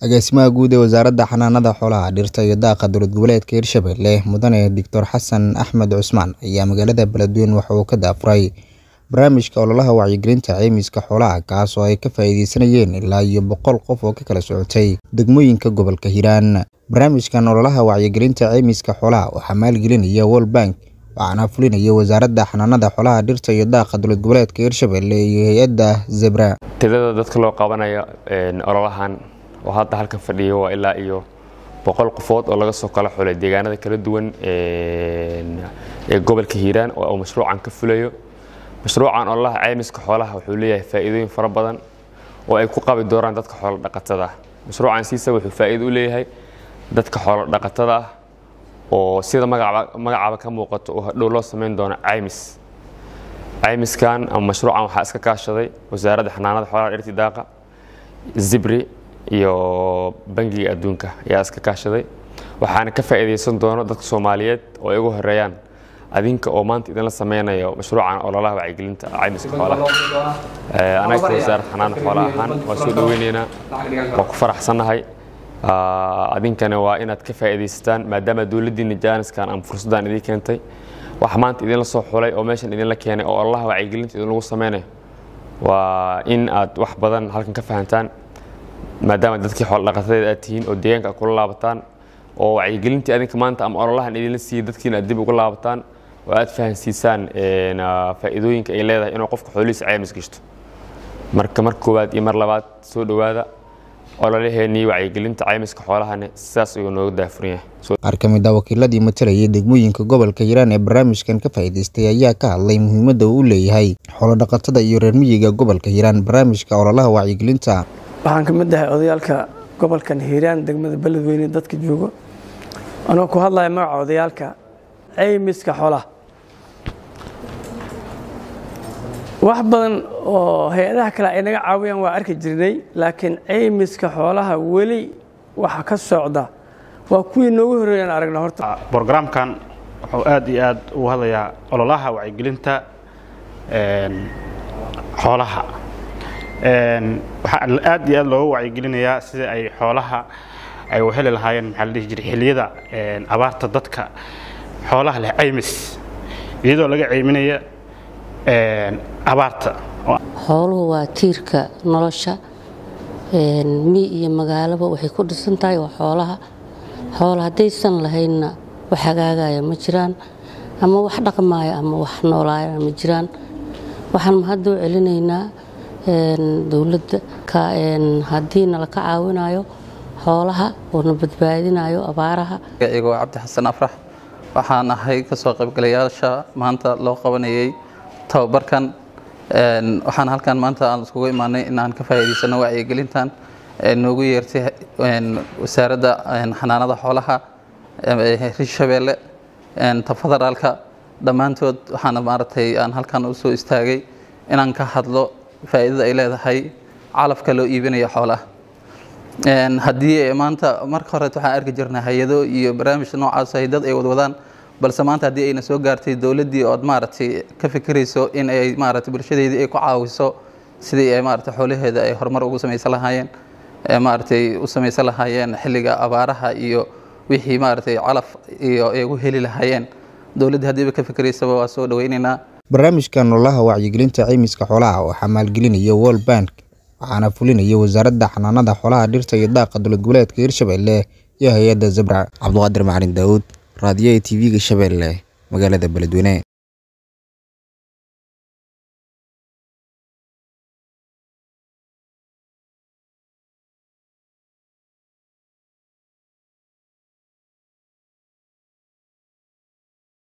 Agaasimaha Guud ee Wasaaradda Xanaanada Xoolaha, Dhirta iyo Daaqa Dowlad Goboleedka Hirshabelle Mudane Dr Xasan Axmed Cusmaan ayaa magaalada Beledweyne waxa uu ka daahfuray barnaamijka ololaha wacyigelinta caymiska xoolaha kaas oo ay ka faa'iideysanayeen ilaa iyo boqol qof oo ka kala socotay degmooyinka gobolka Hiiraan. Barnaamijkan ololaha wacyigelinta caymiska xoolaha waxaa maalgelinaya World Bank waxaana fulinaya Wasaaradda Xanaanada Xoolaha, Dhirta iyo Daaqa Dowlad Goboleedka Hirshabelle iyo hay'adda Zebra. tirada dadka loo qabanayo ololahan oo hadda halkan fadhiya waa ilaa iyo boqol qofood oo laga soo kala xulay deegaanada kala duwan ee gobolka hiiraan oo mashruucan ka fulayo mashruucan ololaha caymiska xoolaha wuxuu leeyahay faa'iidooyin fara badan oo ay ku qabi doonaan dadka xoolo dhaqatada ah mashruucan siisa wuxuu faa'iido u leeyahay dadka xoolo dhaqatada ah oo sida magacaaba magacaaba ka muuqato oo hadhow loo samayn doono caymis caymiskan ama mashruucan waxaa iska kaashaday wasaaradda xanaanada xoolaha dhirta daaqa zibri iyo bangiga adduunka ayaa iska kaashaday waxaana ka faa'iideysan doono dadka soomaaliyeed oo ay ugu horeeyaan adinka oo maanta idinla sameynayo mashruucan ololaha wacyigelinta caymiska xoolaha anaga wasaaradda xanaanada xoolaha ahaan waa soo dhaweyneynaa waa ku faraxsannahay adinkana waa inaad ka faa'iidaysataan maadaama dowladdiina jaaniskan ama fursaddan idiin keentay wax maanta idinla soo xulay oo meeshan idinla keenay oo ololaha wacyigelinta idin lagu sameynayo waa in aad wax badan halkan ka fahantaan maadaama dadkii xoolo dhaqatadeed aad tihiin oo deegaanka aad kula laabataan oo wacyigelintii adinka maanta ama ololahan idinla siiyey dadkiina aad dib ugu laabataan oo aad fahansiisaan faa'iidooyinka ay leedahay inuu qofka xoolihiisa caymis gashto marka mar koowaad iyo mar labaad soo dhowaada ololaheenii wacyigelinta caymiska xoolahana sidaas ayuu nooga daafuran yahay Qaar ka mid ah wakiiladii matalayay degmooyinka gobolka Hiiraan ee barnaamijkan ka faa'iideystay ayaa ka hadlay muhiimadda uu u leeyahay xoolo dhaqatada iyo reer miyiga gobolka Hiiraan barnaamijka ololaha wacyigelinta. waxaan ka mid ahay odayaalka gobolkan hiiraan degmada beledweyne dadka joogo anoo ku hadlaya magaca odayaalka caymiska xoolaha wax badan oo hay-adaha kale ay naga caawiyaan waa arki jirnay laakiin caymiska xoolaha weli waxa ka socda waa kuwii noogu horreeyaan aragna horta brogramkan wuxuu aad iyo aad ugu hadlayaa ololaha wacyigelinta xoolaha waxaa aad iyo aad looga wacyigelinayaa sida ay xoolaha ay u heli lahaayeen maxaa la dhihi jiray xilliyada abaarta dadka xoolaha leh caymis iyadoo laga cayminaya abaarta xooluhu waa tiirka nolosha mi iyo magaalaba waxay ku dhisan tahay waa xoolaha xoola haddaysan lahaynna wax hagaagaya ma jiraan ama wax dhaqmaaya ama wax noolaaya ma jiraan waxaan mahadda u celinaynaa dowladda haddii nala ka caawinayo xoolaha oo na badbaadinayo abaaraha igoo cabdi xasan afrax waxaan ahay kasoo qaybgalayaasha maanta loo qabanayay tababarkan waxaan halkan maanta aan iskugu imaanay inaan ka faa'iidaysano wacyigelintan noogu yeertay wasaaradda xanaanada xoolaha hirshabeelle ta federaalka dhammaantood waxaana maaragtay aan halkan u soo istaagay inaan ka hadlo faa'iidada ay leedahay calafka loo iibinayo xoolaha haddii maanta marka horeet waxaan arki jirnay hay-ado iyo barnaamij noocaas ay dad ay wadwadaan balse maanta haddii ayna soo gaartay dowladdii ood maaragtay ka fikirayso in ay maaragtay bulshadeedii ay ku caawiso sidii ay maaragtay xoolaheeda ay horumar ugu samaysan lahaayeen maaragtay u samaysan lahaayeen xilliga abaaraha iyo wixii maaragtay calaf iyo ay ugu heli lahaayeen dowladdii haddiiba ka fikiraysaba waa soo dhawaynaynaa barnaamijkan ololaha wacyigelinta caymiska xoolaha waxaa maalgelinaya World Bank waxaana fulinaya Wasaaradda Xanaanada Xoolaha, Dhirta iyo Daaqa Dowlad Goboleedka Hirshabelle iyo hay'adda Zebra. Cabduqaadir Macalin Daawud, Raadiyaha TV-ga Shabeelle, magaalada Beledweyne.